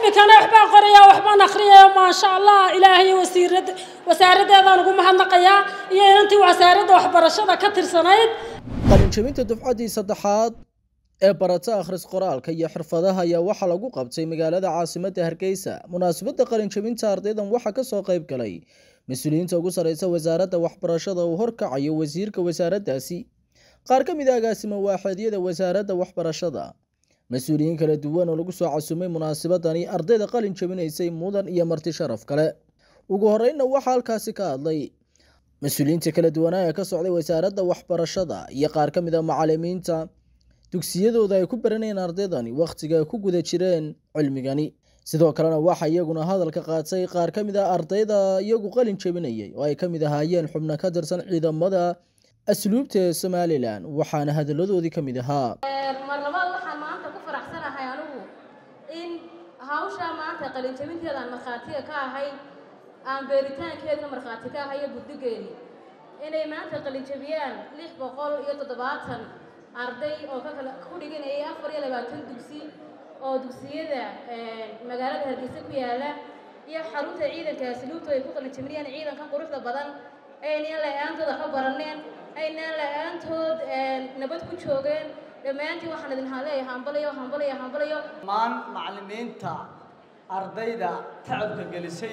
iminkana waxbaan qorayaa waxbaan akhriyaya maasha allah ilaahay wasiirad wasaaraddeedaan ugu mahadnaqayaa iyo inantii wasaaradda waxbarashada ka tirsanayd qalinjabinta dufcaddii saddexaad ee barata akhris qoraalka iyo xirfadaha ayaa waxaa lagu qabtay magaalada caasimadda hargeysa munaasabadda qalinjabinta ardaydan waxaa kasoo qayb galay mas-uuliyiinta ugu sareysa wasaaradda waxbarashada uu horkacayo wasiirka wasaaraddaasi qaar ka mid a agaasima waaxeedyada wasaaradda waxbarashada mas-uuliyiin kala duwan oo lagu soo casumay munaasabadani ardayda qalin jabinaysay mudan iyo marti sharaf kale ugu horeynna waxaa halkaasi ka hadlay mas-uuliyiinta kala duwanaa ee ka socday wasaaradda waxbarashada iyo qaar ka mid a macalimiinta dugsiyadooda ay ku baranayeen ardaydani wakhtiga ay ku guda jireen cilmigani sidoo kalena waxaa iyaguna hadalka qaatay qaar ka mid a ardayda iyagu qalin jabinayay oo ay ka mid ahaayeen xubno ka tirsan ciidamada asluubta ee somalilan waxaana hadalladoodii ka mid ahaa mar labaad waxaan maanta ku faraxsanahay anigu in hawshaa maanta qalinjabinteeda aan markhaatiga ka ahay aan beeritaankeedna markhaati ka ahay iyo guddigeedii inay maanta qalinjabiyaan lix boqol iyo toddobaatan arday oo ka kala ku dhiganayay afar iyo labaatan dugsi oo dugsiyada magaalada hargeysa ku yaala iyo xarunta ciidanka asluubta ay ku qalinjabinayaan ciidanka quruxda badan aynan la-aantooda ka baraneen aynaan la-aantood nabad ku joogeen dhammaantiin waxaan idin haleeya hambalayo hambalayo hambalayo dhammaan macallimiinta ardayda tacabka gelisay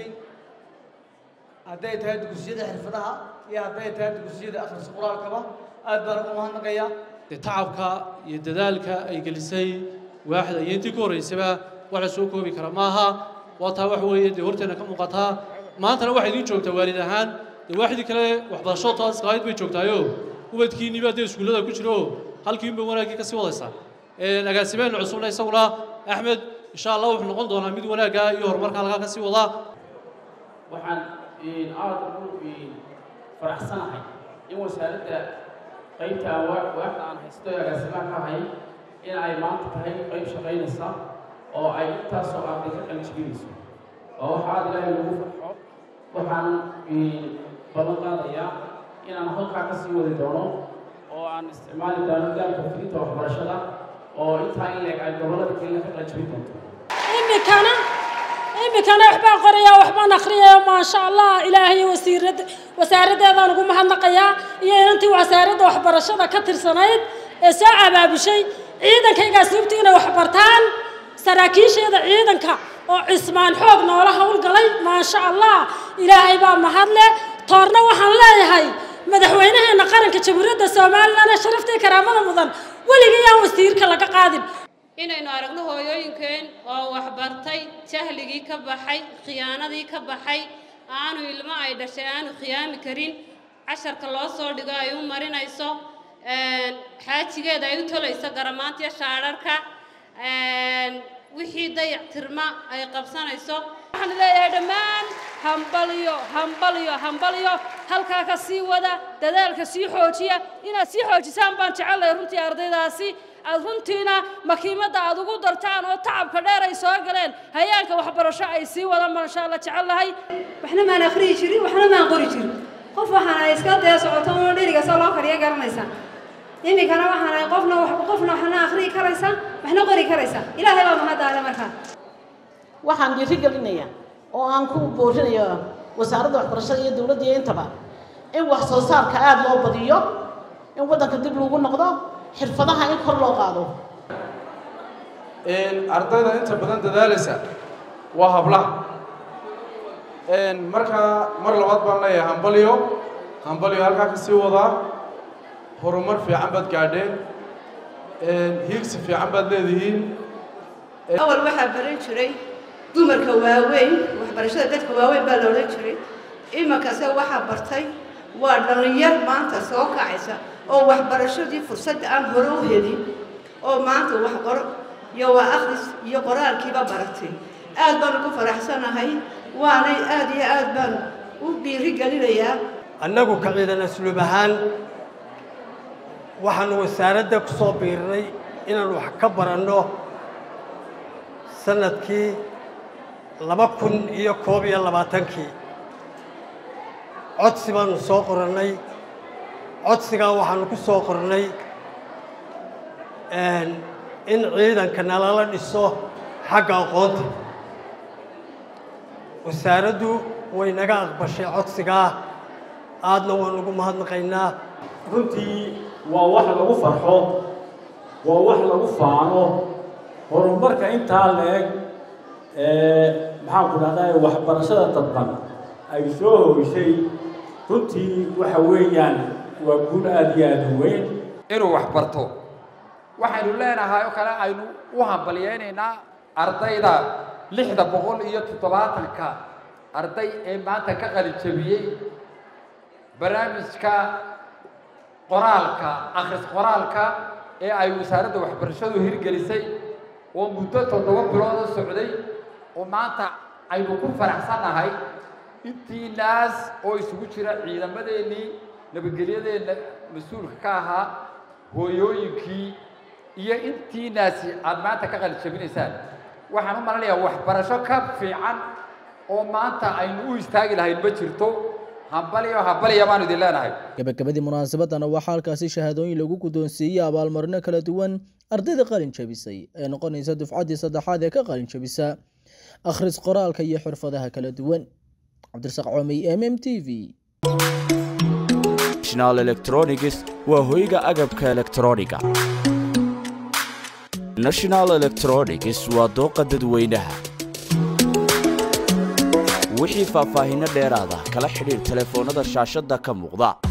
hadday tahay dugsiyada xirfadaha iyo hadday tahay dugsiyada akhris quraalkaba aad baan ugu mahadnaqaya dee tacabka iyo dadaalka ay gelisay waaxda iyo intii ku horreysaba wax la soo koobi kara maaha waa taa wax weeye dee horteena ka muuqataa maantana waxay idiin joogtaa waalid ahaan dee waaxdii kale waxbarasho taas qaayid bay joogtaayo ubadkiinniba dee iskuullada ku jiro halkiinba wanaaggii ka sii wadaysaa agaasimeena cusubna isaguna axmed insha allah wuxuu noqon doonaa mid wanaagga iyo horumarka halkaa ka sii wadaa waxaan aad ugu faraxsanahay in wasaaradda qaybta waaxda aan haysto ee agaasimaha ka ahay in ay maanta tahay qayb shaqaynaysa oo ay intaasoo arday ka qalijibinayso oo waxa aad ilaahay lagu farxo waxaan ballan qaadayaa inaan halkaa ka sii wadi doono oo aan isticmaali doono gaarka fidinta waxbarashada oo intaa in leeg ay gobollada kenya ka qalijibin doonto iminkana iminkana waxbaan qorayaa waxbaan akhriyaya maasha allah ilaahay wasiirad wasaaraddeedaan ugu mahadnaqayaa iyo inantii wasaaradda waxbarashada ka tirsanayd ee soo abaabushay ciidankayga asluubta inay waxbartaan saraakiisheeda ciidanka oo cismaan xoog noola howlgalay maasha allah ilaahay baa mahadle toorna waxaan leeyahay madaxweynaheena qaranka jamhuuriyadda somalilan ee sharaftii karaamada mudan weligii yaan wasiirka laga qaadin inaynu aragno hooyooyinkeen oo waxbartay jahligii ka baxay khiyaanadii ka baxay aanu ilmo ay dhashay aanu khiyaami karin casharka loo soo dhigo ay u marinayso xaajigeeda ay u tolayso garamaantiyo shaadharka wixii dayac tirma ay qabsanayso waxaan leeyahay dhammaan hambalyo hambalyo hambalyo halkaa ka sii wada dadaalka sii xoojiya inaad sii xoojisaan baan jecelahay runtii ardaydaasi aad runtiina makiimadda aad ugu dartaan oo tacabka dheer ay soo galeen hayaanka waxbarasho ay sii wadaan baan insha allah jecelahay waxna maan akhriyi jirin waxna maan qori jirin qof waxaan ay iska dee socoto oo dheriga soo loo kariya garanaysaa iminkana waxaan ay qofna qofna waxna akhriyi karaysaa waxna qori karaysaa ilaahay baa mahaddaale markaa waxaan dhiiri gelinayaa oo aan ku boorinayo wasaaradda waxbarashada iyo dowladda iyo intaba in wax soo saarka aada loo badiyo in waddanka dib lagu noqdo xirfadaha in kor loo qaado ardayda inta badan dadaalaysa waa hablaha markaa mar labaad baan leeyahay hambalyo hambalyo halkaa ka sii wadaa horumar fiican baad gaadheen hiigsi fiican baad leedihiin awal waxaa baran jiray dumarka waaweyn waxbarashada dadka waaweyn baa la odhan jiray iminkase waxaa bartay waa dhallinyar maanta soo kacaysa oo waxbarashadii fursadda aan hore u helin oo maanta wax qoro iyo waa akhris iyo qoraalkiiba baratay aad baan ugu faraxsanahay waanay aad iyo aad baan u dhiiri gelinayaa annagu ka ciidan asluub ahaan waxaanu wasaaradda ku soo biirnay inaan wax ka baranno sanadkii laba kun iyo koob iyo labaatankii codsi baanu soo qorannay codsigaa waxaanu ku soo qornay in ciidanka nalala dhiso xagga aqoonta wasaaraddu way naga aqbashay codsigaa aadna waan ugu mahadnaqaynaa runtii waa wax lagu farxo waa wax lagu faano horumarka intaa la-eg maxaan ku dhahdaa waxbarashada dadban ay soo hoysay runtii waxa weeyaan waa guul aada iyo aada u weyn inuu wax barto waxaynu leenahay oo kale aynu u hambalyeynaynaa ardayda lixda boqol iyo toddobaatanka arday ee maanta ka qalijabiyey barnaamijka qoraalka akhris qoraalka ee ay wasaaradda waxbarashadu hirgelisay oo muddo toddoba bilood u socday oo maanta aynu ku faraxsannahay intii naas oo isugu jira ciidamadeennii nabadgelyadeenna mas-uulka ka ahaa hooyooyinkii iyo intii naasi aad maanta ka qalijabinaysaan waxaan u malanayaa waxbarasho ka fiican oo maanta aynu u istaagi lahayn ma jirto hambaliyo hambaliya baanu idin leenahay gabagabadii munaasabadana waxaa halkaasi shahaadooyin lagu guddoonsiiyey abaalmarino kala duwan ardayda qalin jabisay ee noqonaysa dufcaddii saddexaad ee ka qalin jabisa akhris qoraalka iyo xirfadaha kala duwan cabdirasaaq coomey m m t v national electronics waa hoyga agabka elektrooniga national electronics waa dooqa dadweynaha wixii faahfaahinno dheeraada kala xidhiir telefoonnada shaashadda ka muuqda